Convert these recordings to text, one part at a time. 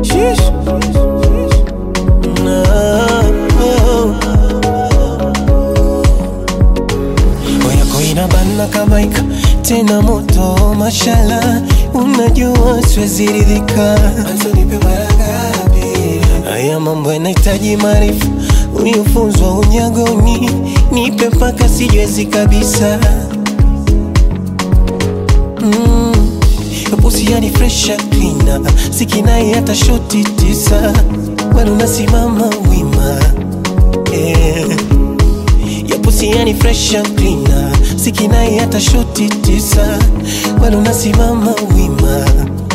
Sheesh. No. Yako inabana kama ika tena moto mashala, unajua siwezi ridhika. Haya mambo yanahitaji maarifa, uliyofunzwa unyagoni, nipe mpaka sijiwezi kabisa. Mm. Pusi yani fresha cleaner, sikinai hata shoti tisa, bado nasimama wima yeah. Ya pusi yani fresh and cleaner Sikinai hata shoti tisa Bado nasimama wima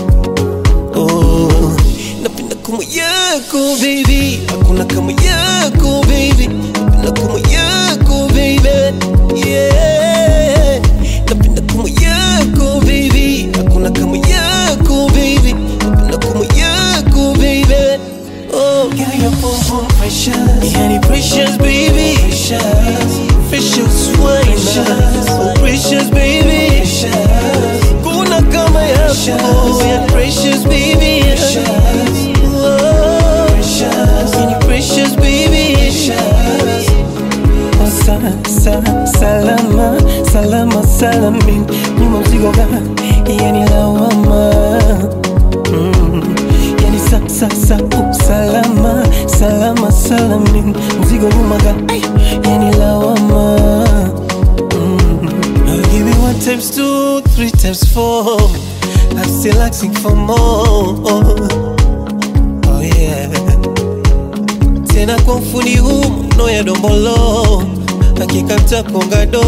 oh. Napenda kumu yako baby Hakuna kama yako baby Napenda kumu yako baby Yeah Napenda kumu yako baby Hakuna kama yako baby Napenda kumu yako baby Oh, girl, you're boom boom precious. Yani precious, baby. Precious, precious wine. Oh, precious, baby. Precious, kuna kama yako. Yani precious, baby. Precious, oh, precious. Yani precious, baby. Precious. Oh, sa, sa, salama, salama, salamin. Nyuma mzigo ga, yani lawama. Mm. Yani sa, sa, sa, oh, salama, salama, salamin Mzigo nyuma ga, ay, yani lawama mm. I'll give you one times two, three times four I'm still asking for more Oh yeah Tena kwa ufundi huu no ya dombolo Hakika mtakongado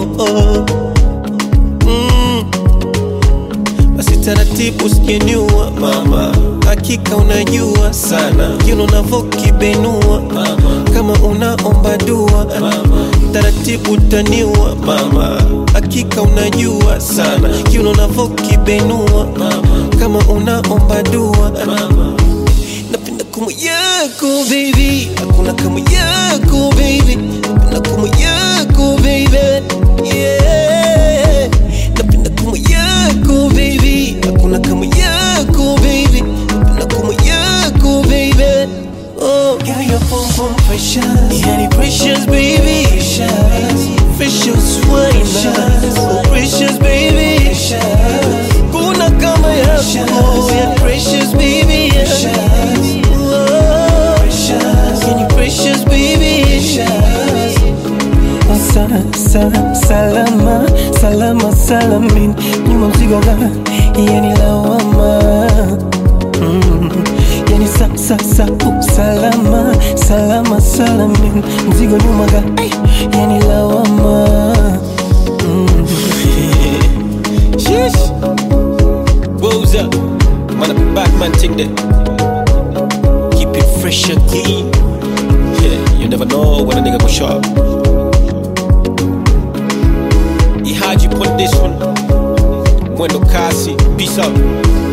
mm. Basi taratibu usijeniua mama, hakika unajua sana kino navokibenua mama, kama unaomba dua mama, taratibu utaniua mama, hakika unajua sana kino navokibenua mama, kama unaomba dua mama, napenda kumu yako baby, hakuna kama yako baby, napenda kumu yako baby, yeah napenda kumu yako baby, hakuna kama yako baby, napenda kumu yako baby. Oh, girl, you're boom boom precious, yani precious baby, precious, precious wine, oh precious baby, precious, kuna kama yako, yani precious baby, precious, oh, precious, yani precious baby, precious. Sa, sa, salama, salama, salamin Nyuma mzigo ga, yani lawama mm. Yani sa, sa, sa, oh, salama, salama, salamin Mzigo nyuma ga, ay, yani lawama mm. Sheesh Woes up, man, a bad man thing there. Keep it fresh and clean. Yeah, you never know when a nigga go sharp. He had you put this one. Mwendo Kasi, peace out.